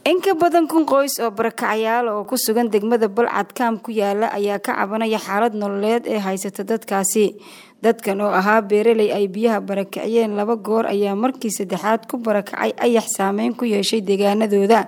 in ka badan kun qoys oo barakacayaal oo ku sugan degmada balcad kaam ku yaala ayaa ka cabanaya xaalad nololeed ee haysata dadkaasi dadkan oo ahaa beeraley ay biyaha barakiciyeen laba goor ayaa markii saddexaad ku barakacay ayax saameyn ku yeeshay deegaanadooda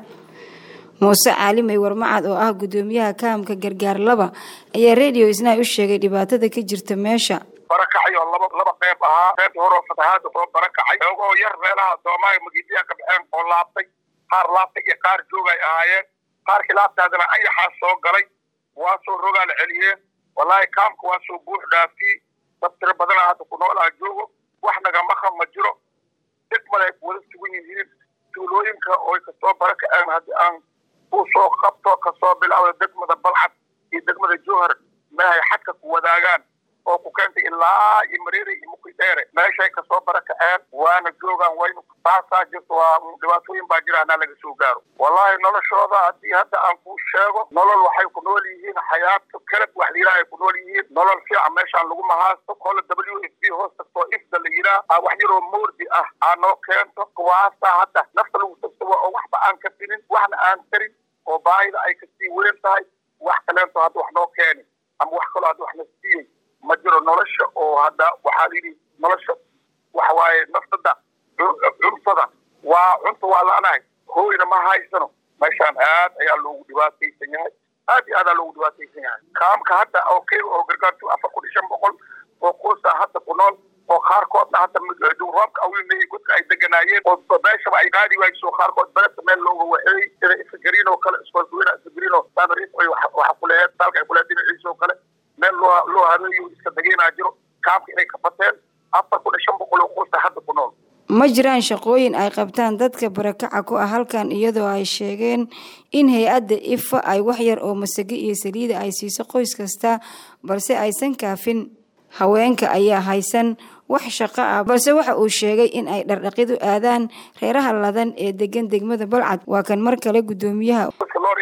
muuse caalimey warmacad oo ah gudoomiyaha kaamka gargaar laba ayaa radio isna u sheegay dhibaatada ka jirta meesha barakacay oo laba laba qeyb ahaa qeybta hore oo fatahaada soo barakacay oogoo yar meelaha soomaaliya magidiyaa ka baxeen oo laabtay qaar laabtay iyo qaar joogay ahaayeen qaarkii laabtaadana ayaxaa soo galay waa soo rogaal celiyeen wallaahi kaamka waa soo buux dhaafiyey dad tiro badana hadda ku noolaa joogo wax nagamaqa ma jiro degmada ay wada sugan yihiin tuulooyinka oy kasoo barakaceen haddii aan ku soo qabto kasoo bilaawda degmada balcad iyo degmada jowhar meehay xadka ku wadaagaan oo ku keentay ilaa iyo mareere iyo muki dheere meeshay kasoo barakaceen waana joogaan waynu taasaa jirto waa dhibaatooyin baa jira hanaa laga soo gaaro wallaahi noloshooda haddii hadda aan kuu sheego nolol waxay ku nool yihiin xayaato kalab wax la yidhaha ay ku nool yihiin nolol fiican meeshaan lagu mahaasto kola w f b hoos tagtoo ifda la yidhaah wax yaroo moordi ah aa noo keento kuwaasaa hadda nafta lagu tagtaba oo waxba aan ka tinin waxna aan tarin oo baahida ay kasii weyn tahay wax kaleento hadda wax noo keeni ama wax kaloo hadda wax na siiyey ma jiro nolosha oo hadda waxaa layidhi nolosha waxa waaye naftada cuntada waa cunta waa la-nahay hooyna ma haysano meeshaan aad ayaa loogu dhibaataysan yahay aad iyo aadaa loogu dhibaataysan yahay kaamka hadda oo keyga oo gargaartu afar kun iyo shan boqol oo qoysaa hadda ku nool oo qaarkoodna hadda roobka awinayay godka ay deganaayeen oo meeshaba ay qaadi waayso qaarkood beledka meel looga waxeeyey sida isagariin oo kale iskoolkuweyna isagariin oo saamariis ay waxa kuleheed dalka ay kuleheed dhinaciisa oo kale meel loo loo habeeyo iska degeynaa jiro kaamka inay ka bateen afar kun iyo shan boqol oo qoysa hadda ku nool ma jiraan shaqooyin ay qabtaan dadka barakaca ku ah halkan iyadoo ay sheegeen in hay-adda ifa ay wax yar oo masage iyo saliida ay siiso qoys kasta balse aysan kaafin haweenka ayaa haysan wax shaqo ah balse waxa uu sheegay in ay dhardhaqid u aadaan reeraha ladan ee degan degmada balcad waa kan mar kale gudoomiyaha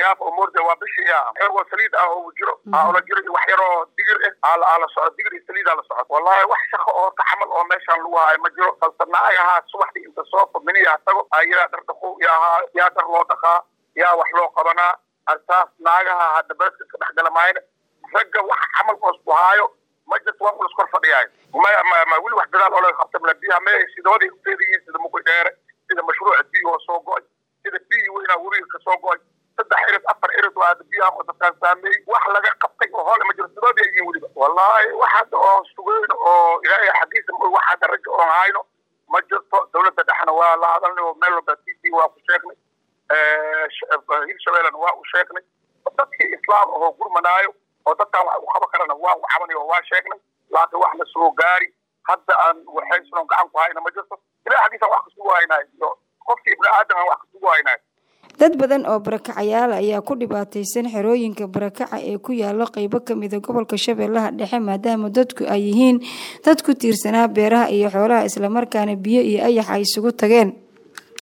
waa bishii xeergo saliid ah oo jiro la jiro iyo wax yaroo digir ah aa la socdo digir iyo saliid aa la socdo wallahi wax shaqo oo taxamal oo meeshaan lagu haayo ma jiro balse naagahaa subaxdii inta soo fadminiyaa tago ayaa dhar dhaqo yaa yaa dhar loo dhaqaa yaa wax loo qabanaa artaas naagaha hadda beledka ka dhex gala maayna ragga wax camal oos ku haayo ma jirto waa ulas kor fadhiyaayo ma weli wax dadaal oo laga qabta mala biyaha me sidooday uteedayihiin sida muqi dheere sida mashruuca biyo oo soo go-ay sida biyi weynaa webiga ka soo go-ay saddex irid afar irid waa biyaha oo dadkaan saameeyey wax laga qabtay oo hoole ma jiro sidooday ay yihiin weliba wallaahi wax hadda oo sugeyn oo ilaahay xaggiisa wax hadda ragga oon hayno ma jirto dawladda dhexna waa la hadalnay oo meel walba t v waa ku sheegnay hirshabeellena waa u sheegnay dadkii islaam ahoo gurmanaayo oo dadkaan wax u qaban karana waa u cabanay oo waa sheegnay laakiin wax la soo gaari hadda aan waxaysano gacan ku hayna ma jirto ilahay xaggiisa wax kasugu haynaay iyo qofkii ibni aadam aan wax kasugu haynaay dad badan oo barakacayaal ayaa ku dhibaataysan xerooyinka barakaca ee ku yaalo qeybo kamida gobolka shabeellaha dhexe maadaama dadku ay yihiin dad ku tiirsanaa beeraha iyo xoolaha islamarkaana biyo iyo ayax ay isugu tageen